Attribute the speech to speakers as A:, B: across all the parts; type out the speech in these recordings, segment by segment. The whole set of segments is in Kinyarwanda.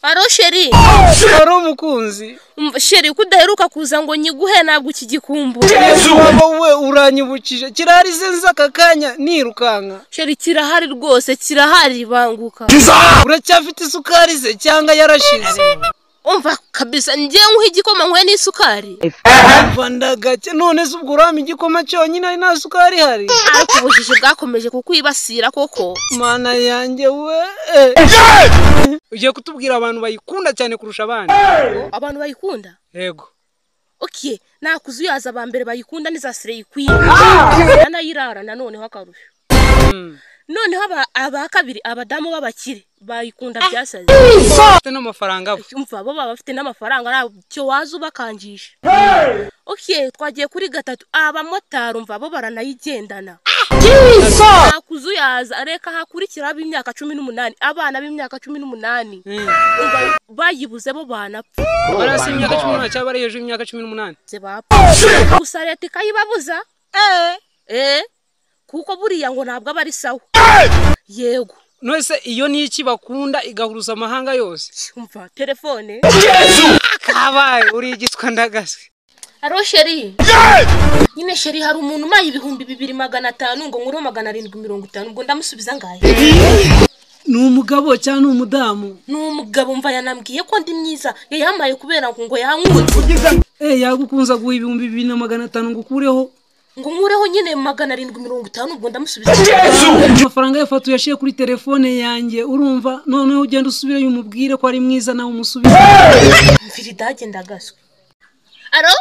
A: aro sheri
B: wari umukunzi
A: Mm, sheri ko udaheruka kuza ngo nyiguhe ntabwo ukigikumbura
B: waba we uranyibukije kirarize nza aka kanya nirukanka
A: sheri kirahari rwose kirahari banguka
B: uracyafite isukari ze cyangwa yarashize
A: umva kabisa ngiye nkuha igikoma nkuhe n'isukari
B: rwanda gake none se ubwo urama igikoma cyonyine ari nta sukari ihari
A: ariko ubujiji bwakomeje kukwibasira koko
B: mana yanjye we ugiye kutubwira abantu bayikunda cyane kurusha abandi
A: abantu bayikunda
B: yego
A: oke nakuze uyaza aba mbere bayikunda ni za sereyikwiye baranayirara nanoneho akarusho noneho aba aba kabiri abadamu b'abakire bayikunda byasaze
B: ufite n'amafaranga aba
A: umva bo baba bafite n'amafaranga ntacyo waza ubakangisha oke twagiye kuri gatatu abamotari umva bo baranayigendana nakuze uyaza reka hakurikiraho ab'imyaka cumi n'umunani abana b'imyaka cumi n'umunani bayibuze bo banapfa
B: barasi imyaka cumi n'umunani cyangwa bari hejuru y'imyaka cumi n'umunani
A: ze bapfa gusa leta ikayibabuza eh kuko buriya ngo ntabwo aba ari sawa yego
B: nose iyo ni iki bakunda igahuruza amahanga yose
A: umva telefone
B: kabaye uri igiswa ndagase
A: haro sheri nyine sheri hari umuntu umaye ibihumbi bibiri magana atanu ngo nkureho magana arindwi mirongo itanu ngo ndamusubiza ngahe
B: ni umugabo cyangwa ni umudamu
A: ni umugabo mva yanambwiye ko ndi mwiza yayamaye kubera ngo ngo yanywere
B: eh yagukunza guha ibihumbi bibiri na magana atanu ngo ukureho
A: ngo nkureho nyine magana arindwi mirongo itanu ngo ndamusubiza
B: amafaranga yafatu yashiye kuri telefone yanjye urumva noneho ugenda usubireyo umubwire ko ari mwiza nawe umusubize
A: mvira idage ndagaswe aro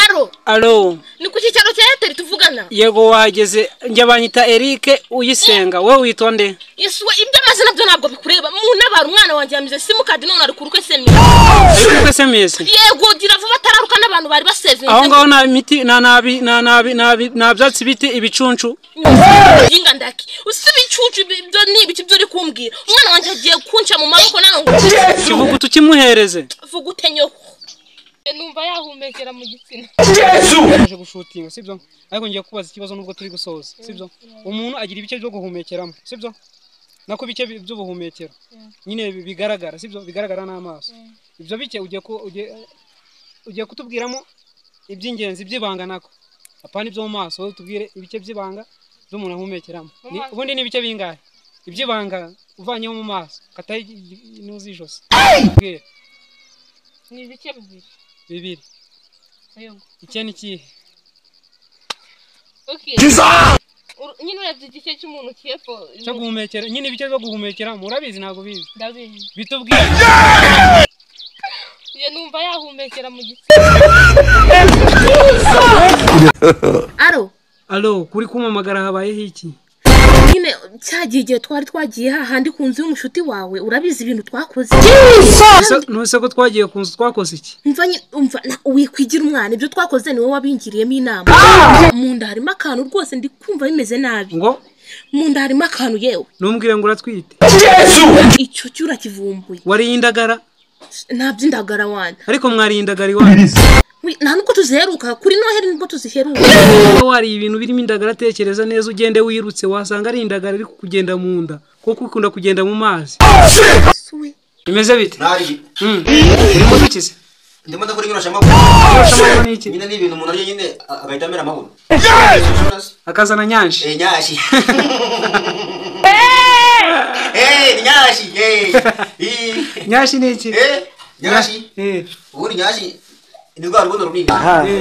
A: aro
B: alo
A: ni ku cyicaro cya eyateri tuvugana
B: yego wahageze njye banyita eric uyisenga wowe witwa nde
A: yesuwe ibyo amaze nabyo ntabwo bikureba munabara umwana wanjye yamize simukadi none ari kurukwe semi
B: ariko sms
A: yego gira vuba atararuka n'abantu bari basevinze
B: aho ngaho nta miti nta nabi nta nabi nta bi- nta byatsi biti ibicuncu
A: yinga ndaki usiba icucu ibyo ni ibiki byo uri kumbwira umwana wanjye agiye kunca mu maboko nawe ngo
B: ikivuguto kimuhereze
A: vuga utenyoho numva yahumekera mu gitsina
B: twaje gushutinga sibyo ariko ngiye kubaza ikibazo nubwo turi gusoza sibyo umuntu agira ibice byo guhumekeramo sibyo nako bice bi- by'ubuhumekero nyine bi- bigaragara sibyo bigaragara n'amaso ibyo bice ugiye ku- ugiye- ugiye kutubwiramo iby'ingenzi by'ibanga nako apana ibyo mu maso wowe tubwire ibice by'ibanga by'umuntu ahumekeramo Ni- ubundi ni ibice bingahe iby'ibanga uvanyeho mu maso kataho ntuzijosi tubwire
A: ni ibice bibiri
B: bibiri icye ni ikihe
A: nyine urebye igice cy'umuntu cy'epfo
B: cyo guhumekera nyine ibice byo guhumekera murabizi ntabwo bizi
A: ndabizi
B: bitubwire
A: iyo numva yahumekera mu gitsina aro
B: alo kuri kumamagara habayeho iki
A: nyine cyagiye igihe twari twagiye hahandi ku nzu y'umushuti wawe urabizi ibintu twakoze
B: Ese- nose ko twagiye ku nzu twakoze iki
A: umva nye- umva na- wikwigira umwana ibyo twakoze niwe wabingiriyemo inama mu nda harimo akantu rwose ndi kumva bimeze nabi
B: ngo
A: mu nda harimo akantu yewe
B: ntumbwire ngo uratwite
A: icyo cyo urakivumbuye
B: wariye indagara
A: ntabyo indagara wanjye
B: ariko mwariye indagara iwanyu
A: We, nta nubwo tuziheruka kuri noheri nibwo tuziheruka
B: niba wariye ibintu birimo indagara tekereza neza ugende wirutse wasanga ari indagara iri kugenda mu nda kuko ikunda kugenda mu mazi
A: Se we,
B: bimeze bite
C: ntari
B: Mm. urimo dukize
C: ndimo ndakora inyoroshamahoro
B: Irushamahoro ni iki
C: nyine ni ibintu umuntu arya nyine a- agahita amera amahoro
B: akazana nyanshi
C: Eh, nyashi Eh, ni nyashi eh. Ih.
B: nyanshi ni iki
C: Eh, nyashi
B: Eh,
C: ubundi nyashi ni rwa rubuno runini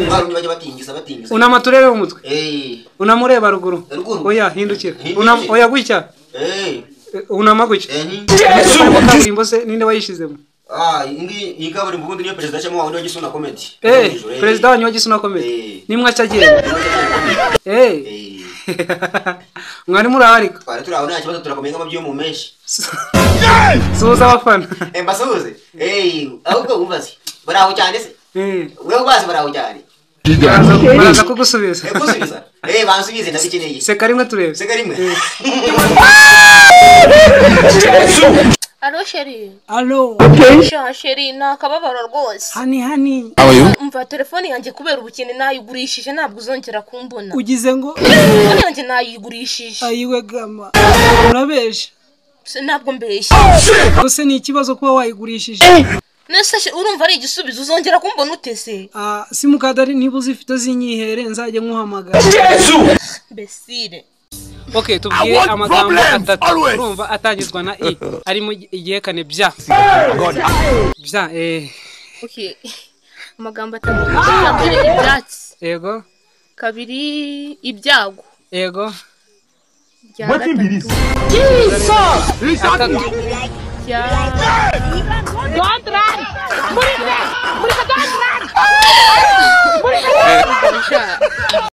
C: rwa runini bajya batingiza batingiza
B: unama turebe umutwe
C: Eh,
B: unamureba ruguru
C: Ruguru.
B: oya hindukira
C: Hindukira.
B: Unama- oya gutya
C: eh,
B: Eh, unama gutya
C: eh, ni-
B: Imodoka irimo kaburimbo se ninde wayishizemo
C: Ah, iyi- iyi kaburimbo ubundi niyo perezida acamo wawe niyo gisa una komedi
B: Eh, perezida wanyu wa gisuna akomeye
C: Eh.
B: nimwe acagenda Eh, mwari muraharika
C: twari turi aho nta kibazo turakomeye nk'amabyi yo mu menshi
B: suhuza abafana
C: Eh, mbasuhuze Eh, ahubwo wumvaze baraho cyane se
B: Eh,
C: wewe ubazi baraho cyane
B: baraza baraza kugusubiza
C: Eh, gusubiza Eh, bansubize ndabikeneye
B: seka rimwe turebe
C: sega rimwe
A: aro sheri
B: alo
A: sha sheri ni akababaro rwose
B: hani hani
A: umva telefone yanjye kubera ubukene nayigurishije ntabwo uzongera kumbona
B: ugize ngo
A: telefone yanjye nayigurishije
B: ayiwe gama urabeshya
A: Se- ntabwo mbeshya
B: ese ni ikibazo kuba wayigurishije
A: nese urumva ari igisubizo uzongera kumbona utese
B: Ah, simukadari niba uzifite zinyihere nzajya nkuhamagara
A: mbesire
B: okay tubwire amagambo atatu urumva atangizwa na i ari mu igihekane bya bya eh,
A: Okay. amagambo atatu kabiri ibyatsi
B: yego
A: kabiri ibyago
B: yego
A: irya gatatu
B: atatu
A: irya